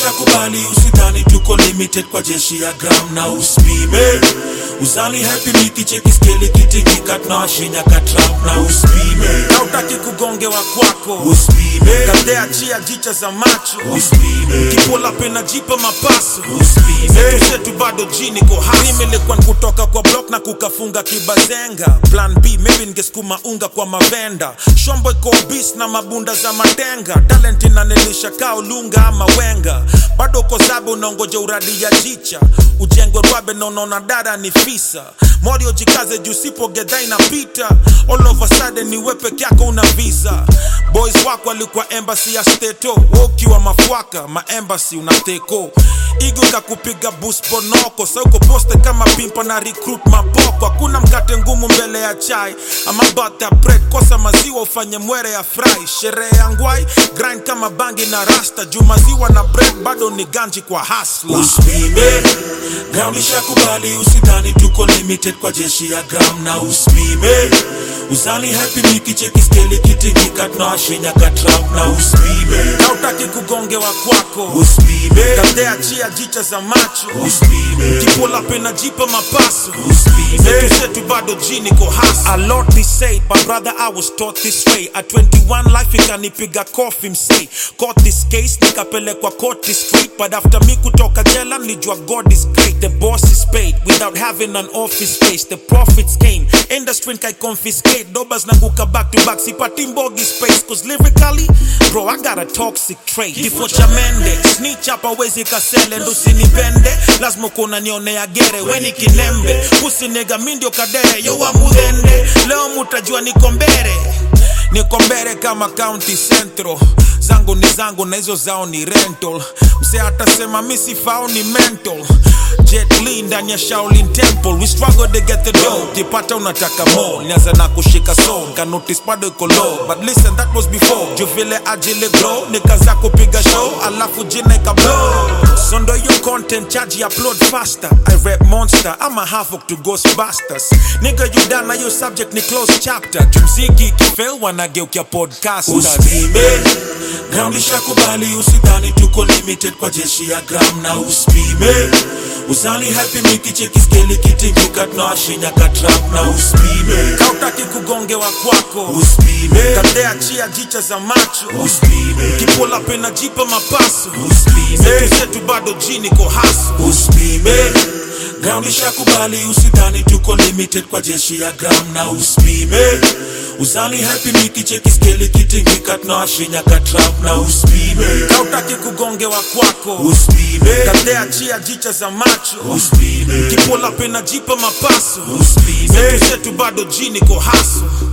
nishakubali usidhani tuko limited kwa jeshi ya gram na uspime uzani happy nikicheki skeli kitingika tunawashinya katrap na uspime hautaki kugongewa kwako uspime kadea chia jicha za macho uspime kipola pena jipa mapaso uspime zetu bado jini ko hasimilikuwa kutoka kwa block na kukafunga kibazenga plan b maybe ningesukuma unga kwa mavenda shombo iko bis na mabunda za matenga talent inanilisha kaa ulunga ama wenga bado uko zabe unaongoja uradi ya jicha ujengwe rwabe na unaona dada ni fisa morio jikaze juu sipo gedha inapita all of a sudden ni we peke yako una visa boys wako walikuwa embassy ya steto wokiwa mafwaka maembasi unateko igo kakupiga bus bonoko sauko poste kama pimpa na recruit mapoko hakuna mkate ngumu mbele ya chai ama butter bread kosa maziwa ufanye mwere ya fry sherehe ya ngwai grind kama bangi na rasta juu maziwa na bread bado ni ganji kwa hasla uspime gram nishakubali usidhani tuko limited kwa jeshi ya gram na uspime uzani happy nikicheki skeli kitingika tunawashinya katrap na uspime hautaki kugongewa kwako uspime kadea chia jicha za macho uspime kipola pena jipa mapaso uspime zetu zetu bado jini ko hasa a lot be said but brother i was taught this way at 21 life ikanipiga kofi msei caught this case nikapelekwa court straight but after me kutoka jela nilijua god is great the boss is paid without having an office space the profits came industry kai confiscate dobas nanguka back to back sipati mbogi space cause lyrically bro i got a toxic trait kifo cha mende snitch hapa wezi kasele ndo usinipende lazima kuna nionea gere weni kilembe usinega mi ndio kadere yowa mudhende leo mutajua niko mbere niko mbere kama county central zangu ni zangu na hizo zao ni rental mse atasema mi sifao ni mental Jet Li ndani ya Shaolin Temple we struggle to get the dough kipata unataka more nianza na kushika soul ka notice bado iko low but listen that was before juu vile ajili grow nikaza kupiga show alafu jina ika blow so ndo your content charge upload faster I rap monster I'm a half to Ghostbusters nigga you done na your subject ni close chapter jumziki kifel wanageukia podcasters uspime gram nishakubali usidhani tuko limited kwa jeshi ya gram na uspime uzani happy nikicheki skeli kitingika tunawashinya katrap na uspime kautaki kugongewa kwako uspime kadea chia jicha za macho uspime kipola pena jipa mapaso uspime zetu zetu bado jini ko haso uspime gram nishakubali usidhani tuko limited kwa jeshi ya gram na uspime uzani happy nikicheki skeli kitingika tunawashinya katrap na uspime kautaki kugongewa kwako uspime kadea chia jicha za macho uspime kipola pena jipa mapaso uspime zetu zetu bado jini ko haso